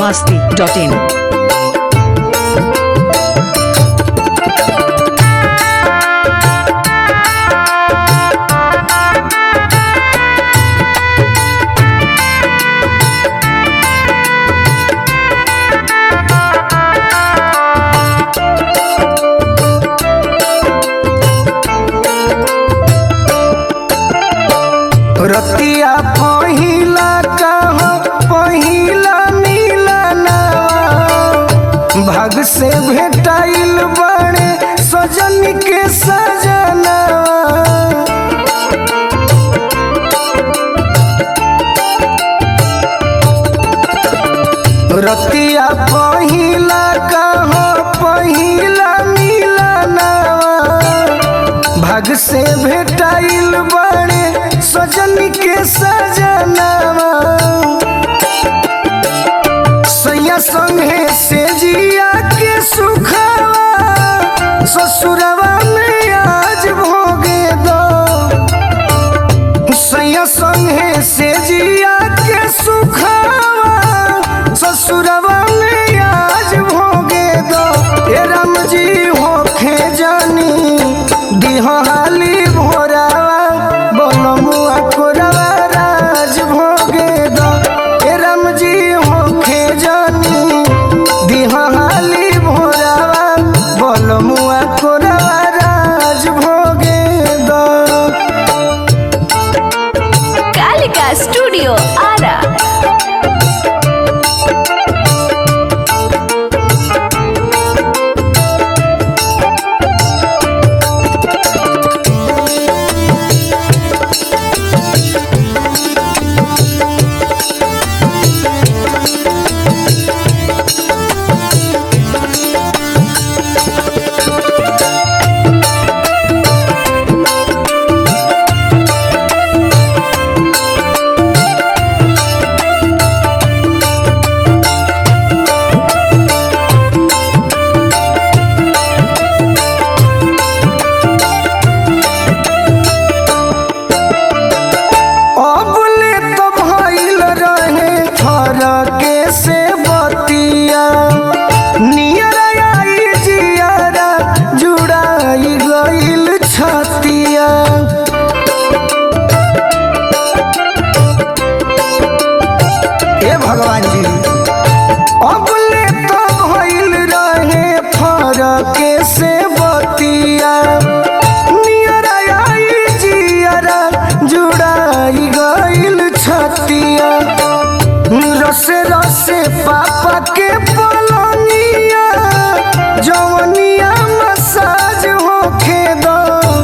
masti.in. रतिया पहिला कह पहिला मिलना भाग से भेटाइल बड़े सजन के सजना रतिया पहिला कह पहिला मिलना भाग से भेटाइल बड़े सजन के सजनावा सैया संगे से जिया के सुखवा ससुरवा में आज भोगे दो सैया संगे से जिया के सुखवा ससुरवा में आज भोगे दो ए राम जी होखे जानी दिहाली भोरावा बनमुआ कोरावा राज भोगे दो ए राम जी होखे जानी दिहाली भोरावा बनमुआ कोरावा राज भोगे दो कालिका स्टूडियो आरा अबले तो भइल रहे फरके से बतिया नियर आई जियारा जुड़ाई गइल छतिया ए भगवान जी अबले तो भइल रहे फरके से बतिया नियर आई जियारा जुड़ाई गइल छतिया रसे रसे पापा के पलनिया जवनिया मसाज होखे दो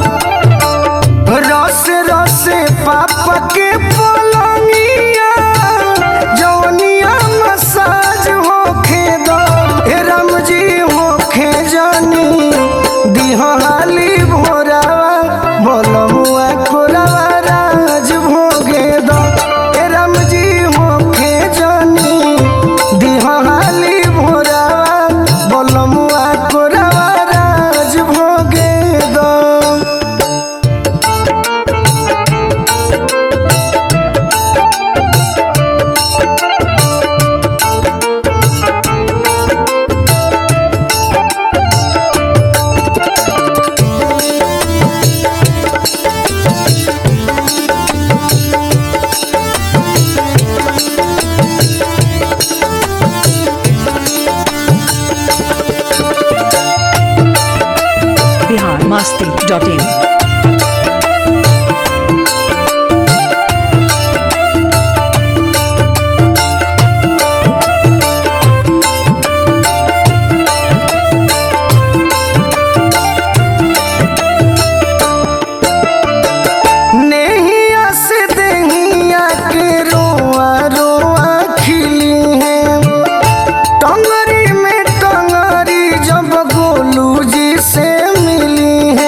रस रस पापा के पलंगिया जवनिया मसाज होखे दो हे राम जी होखे जानी दिहाली भोरावा बोलमुआ कोरावा राज भोगे दो हे राम जी होखे जानी दिहाली भोरावा बोलमुआ कोरावा राज भोगे दो Bihar masti.in. नेहिया से देहिया के रोआ रोआ खिली है टंगरी में टंगरी जब गोलू जी से मिली है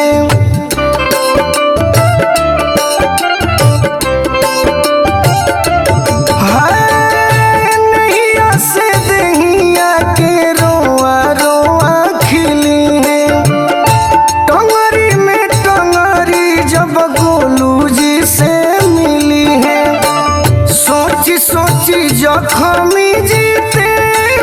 हाय, नेहिया से देहिया के रोआ रोआ खिली है टंगरी में टंगरी जब गोलू जी से मिली है सोची सोची जखमी जीते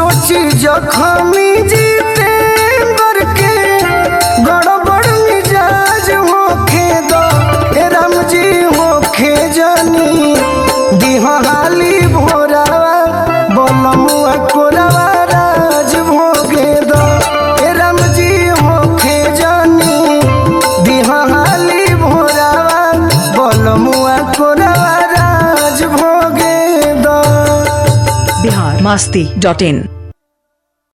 सोची जखमी जीतेंद्र के गड़बड़ मिजाज होखे दो ए राम जी होखे जानी दिहाली भोरावा बलमुआ कोरावा राज भोगे दो ए राम जी होखे जानी दिहाली भोरावा बलमुआ कोरावा राज भोगे दो बिहार मस्ती डॉट इन